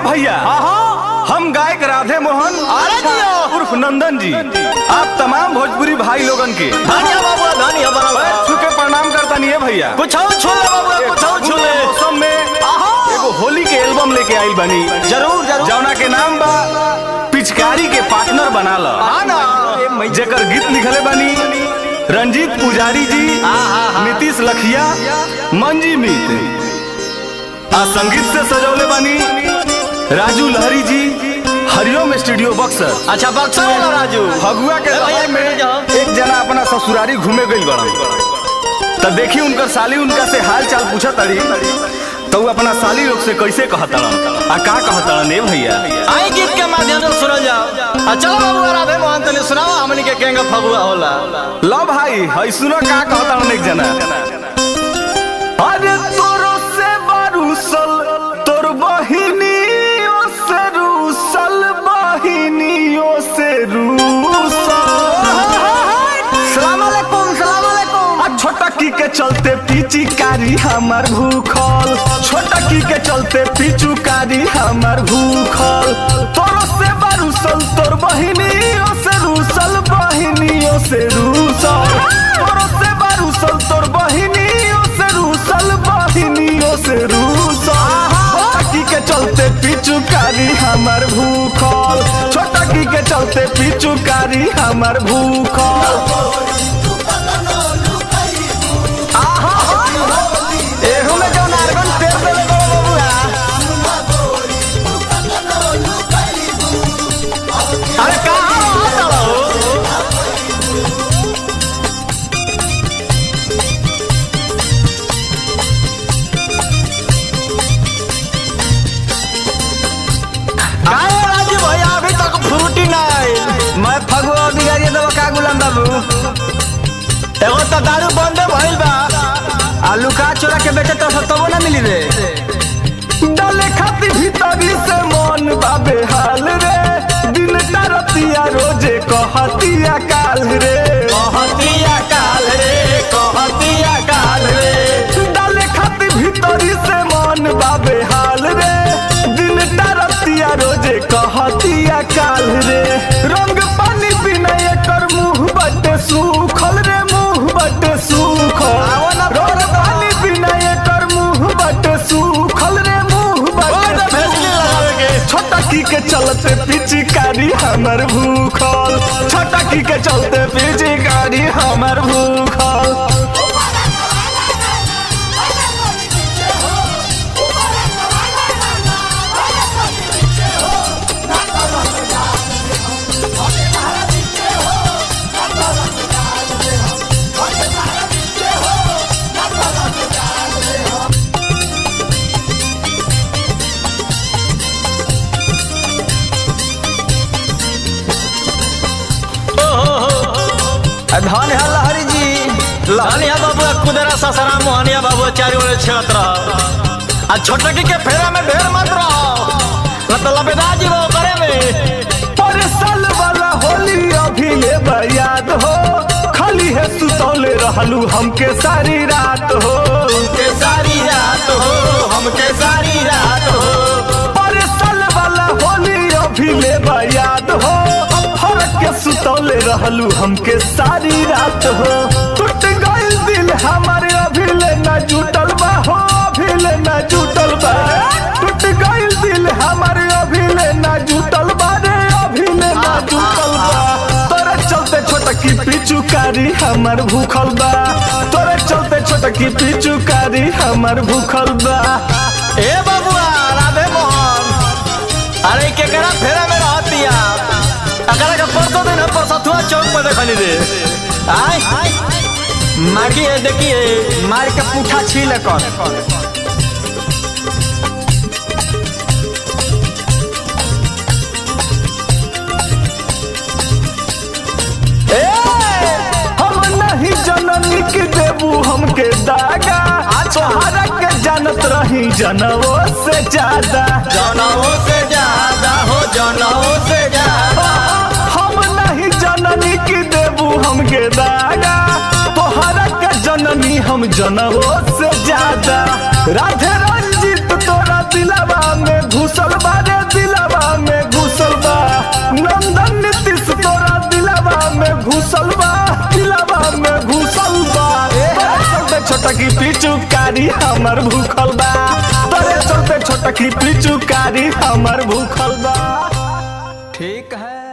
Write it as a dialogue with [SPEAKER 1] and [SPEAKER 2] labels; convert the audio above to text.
[SPEAKER 1] भैया हम गायक राधे मोहन
[SPEAKER 2] अरे जियो।
[SPEAKER 1] उर्फ नंदन जी आप तमाम भोजपुरी भाई लोगन के
[SPEAKER 2] धनिया बाबू धनिया
[SPEAKER 1] पैर
[SPEAKER 2] बराबर
[SPEAKER 1] छू के प्रणाम करता नहीं है भैया
[SPEAKER 2] कुछ और छूले बाबू कुछ और छूले
[SPEAKER 1] मौसम में
[SPEAKER 2] आहा।
[SPEAKER 1] एगो होली के एल्बम लेके आइल बनी
[SPEAKER 2] जरूर जरूर
[SPEAKER 1] जौना के नाम बा पिचकारी के पार्टनर बना ल
[SPEAKER 2] हाँ ना
[SPEAKER 1] जेकर गीत लिखले बनी रंजीत पुजारी जी नीतीश लखिया मंजी मीत आ संगीत से सजौले बनी राजू लहरी जी हरिओम स्टूडियो बक्सर
[SPEAKER 2] अच्छा बक्सर वाला राजू
[SPEAKER 1] फगुआ के
[SPEAKER 2] ए भैया,
[SPEAKER 1] समय में
[SPEAKER 2] बैठ जाओ।
[SPEAKER 1] एक जना अपना ससुरारी घूमे गई बड़ा तब देखी उनकर साली उनका से हाल चाल पूछा तड़ी तो उ अपना साली लोग से कैसे कहतड़न आ का कहतड़न ए भैया
[SPEAKER 2] आई गीत के माध्यम से सुनल जाओ आ चलो बाबू राधे मोहन तनी सुनाओ हमनी के केंगा फगुआ होला
[SPEAKER 1] लो भाई हई सुनो का कहतड़न एक जना अरे तोरो से बारूसल तोर बहिनियों से रूसल बहिनियों से रूसल
[SPEAKER 2] सलाम अलैकुम सलाम अलैकुम
[SPEAKER 1] आ छोटकी के चलते पिचकारी हमर भूखल छोटकी के चलते पिचुकारी हमर भूखल तोरो से बरूसल तोर बहिनियों से रूसल बहिनियों से रूसल तोरो से बरूसल तोर बहिनियों से रूसल बहिनियों से रूसल छोटकी के चलते पिचुकारी हमर भूखल छोटकी के चलते पिचुकारी हमर भूखल
[SPEAKER 2] एहू में जो नारगन पेड़ पे लगे बबुआ अरे कहाँ रहत हो काहे राजू भैया अभी तक फ्रूटी ना आइल
[SPEAKER 3] मैं फगुआ बिगाड़िए देबो का गुलाम बाबू
[SPEAKER 2] एगो तो दारू बंदे भइल बा
[SPEAKER 3] आलू का चोरा के बेचे तो तबो ना मिली रे
[SPEAKER 1] डाले खाती भीतरी से मन बाबे हाल रे दिन तरतिया रोजे कहतिया काल रे
[SPEAKER 2] कहतिया काल रे कहतिया काल रे
[SPEAKER 1] डाले खाती भीतरी से मन बाबे हाल रे दिन तरतिया रोजे कहतिया काल रे रंग पानी बिना एकर मुंह बटे सूखल रे मुंह बटे सूखल रंग पानी बिना एकर मुंह बटे सूखल रे मुंह बटे
[SPEAKER 2] फैसले लगावे के
[SPEAKER 1] छोटकी के चलते पिचकारी हमर भूखल छोटकी के चलते पिचकारी हमर भूखल
[SPEAKER 3] धन है लहरी जी
[SPEAKER 2] लहनिया बाबू कुदरा ससरा मोहनिया बाबू चारी ओरे छेड़त रह आ छोटकी के फेरा में ढेर मत रहो मतलब दाजी वो करे में
[SPEAKER 1] पर साल वाला होली अभी ले याद हो खाली है सुतौले रहलू हमके सारी रात हो
[SPEAKER 2] के सारी रात हो हमके सारी रात हो
[SPEAKER 1] पर साल वाला होली अभी ले याद हो फरक के सुतौले रहलू हमके सारी रात हो टूट गइल दिल हमारे अभी ले ना जुटल बा हो अभी ले ना जुटल बा टूट गइल दिल हमारे अभी ले ना जुटल बा रे अभी ले ना जुटल बा तोरे चलते छोटकी पिचुकारी हमर भूखल बा तोरे चलते छोटकी पिचुकारी हमर भूखल बा
[SPEAKER 2] ए बाबुआ राधे मोहन अरे केकरा फेरा में रहतिया अकरा के परसों दिन हम परसथुआ चौक पर देखनी रे आय माकी है देखिए
[SPEAKER 3] मार के पूठा छील कर
[SPEAKER 1] ए हम नहीं जननी के देबू हमके दागा तोहरा के जानत रही जनवो से ज्यादा
[SPEAKER 2] जनों से ज्यादा हो जनों से ज्यादा
[SPEAKER 1] हम नहीं जननी की देबू हमके दागा तोहरा के जननी हम जनवो से ज्यादा राधे रंजित तोरा दिलवा में घुसल बारे छोटा की पिचुकारी हमर भूखल बा तोरे चलते छोटा की पिचुकारी हमर भूखल बा
[SPEAKER 3] ठीक है